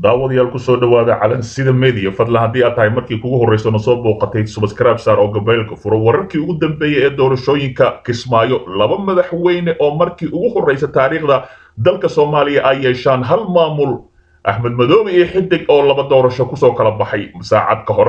daawadayaal kusoo dhawaada calansida media fadlan haddii aad tahay markii kugu horrayso na soo booqatay subscribe saar oo gabaylka furo wararkii ugu dambeeyey ee doorashooyinka kismaayo laba madaxweyne oo markii ugu horraysa taariikhda dalka soomaaliya ay yeeshaan hal maamul axmed madoobe iyo xidig oo laba doorasho kusoo kala baxay saacad ka hor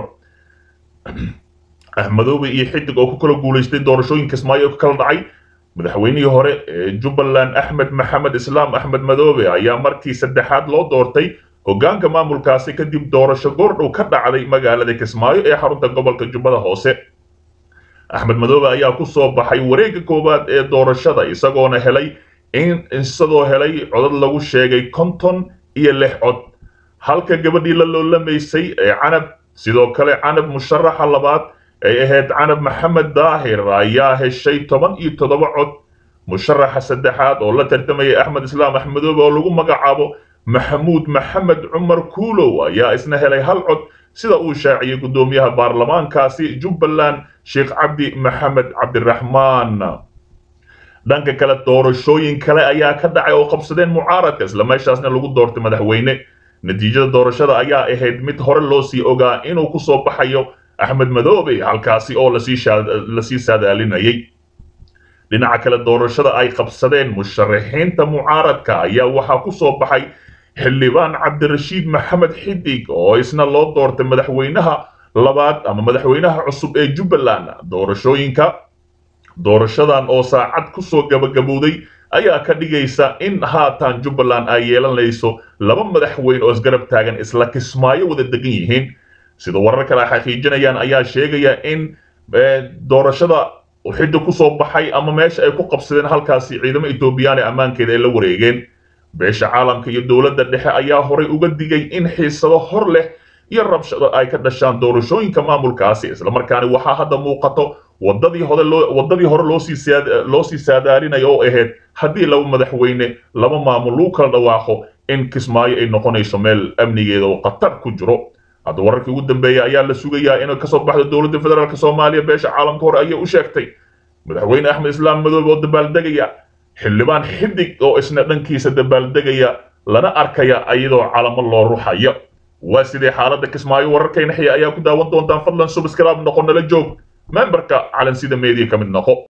axmedoobe iyo xidig oo ku kala guulaystay doorashooyin kismaayo ka kala dhacay madaxweynihii hore ee jubbaland axmed maxamed islaam axmed madoobe ayaa markii saddexaad loo doortay hoggaanka maamulkaasi kadib doorasho goordhow ka dhacday magaalada kismaayo ee xarunta gobolka jubbada hoose axmed madoobe ayaa ku soo baxay wareegga koowaad ee doorashada isagoona helay isagoo helay codad lagu sheegay konton iyo lix cod halka gabadhii la loolamaysay ee canab sidoo kale canab musharaxa labaad ay ahayd canab maxamed daahir ayaa heshay toban iyo toddoba cod musharaxa saddexaad oo la tartamayay axmed islaam axmedoobe oo lagu magacaabo maxamuud maxamed cumar kuulow ayaa isna helay hal cod sida uu shaaciyey guddoomiyaha baarlamaankaasi jubbaland sheekh cabdi maxamed cabdiraxmaan dhanka kale doorashooyin kale ayaa ka dhacay oo qabsadeen mucaaradka isla meeshaasna lagu doortay madaxweyne natiijada doorashada ayaa ahayd mid hore loo sii ogaa inuu ku soo baxayo axmed madoobe halkaasi oo lasii saadaalinayay dhinaca kale doorashada ay qabsadeen musharaxiinta mucaaradka ayaa waxaa ku soo baxay xildhibaan cabdirashiid maxamed xidig oo isna loo doortay madaxweynaha labaad ama madaxweynaha cusub ee jubbaland doorashooyinka doorashadan oo saacad kusoo gabagabowday ayaa ka dhigaysa in haatan jubbaland ay yeelanayso laba madaxweyne oo isgarab taagan isla kismaayo wada degan yihiin sida warar kale ay xaqiijinayaan ayaa sheegaya in doorashada xidda kusoo baxay ama meesha ay ku qabsadeen halkaasi ciidamo etoobiyaan ee ammaankeeda ay la wareegeen beesha caalamka iyo dowladda dhexe ayaa horay uga digay in xiisado hor leh iyo rabshado ay ka dhashaan doorashooyinka maamulkaasi islamarkaana waxaa hadda muuqato wadadii hore loo wadadii hore loosii loo sii saadaalinayo oo ahayd haddii laba madaxweyne laba maamul lagu kala dhawaaqo in kismaayo ay noqonayso meel amnigeeda oo khatar ku jiro hadda wararkii ugu dambeeya ayaa la sugayaa inay kasoo baxdo dowladda federaalk soomaaliya beesha caalamka hore ayay u sheegtay madaxweyne axmed islaam madoobe oo dabaaldegaya xildhibaan xidig oo isna dhankiisa dabaaldegaya lana arkaya iyadoo calamo loo ruxayo waa sidee xaaladda kismaayo wararkayna xiya ayaa ku daawan doontaan fadlan subscribe noqo nala joog memberka calansida media ka mid noqo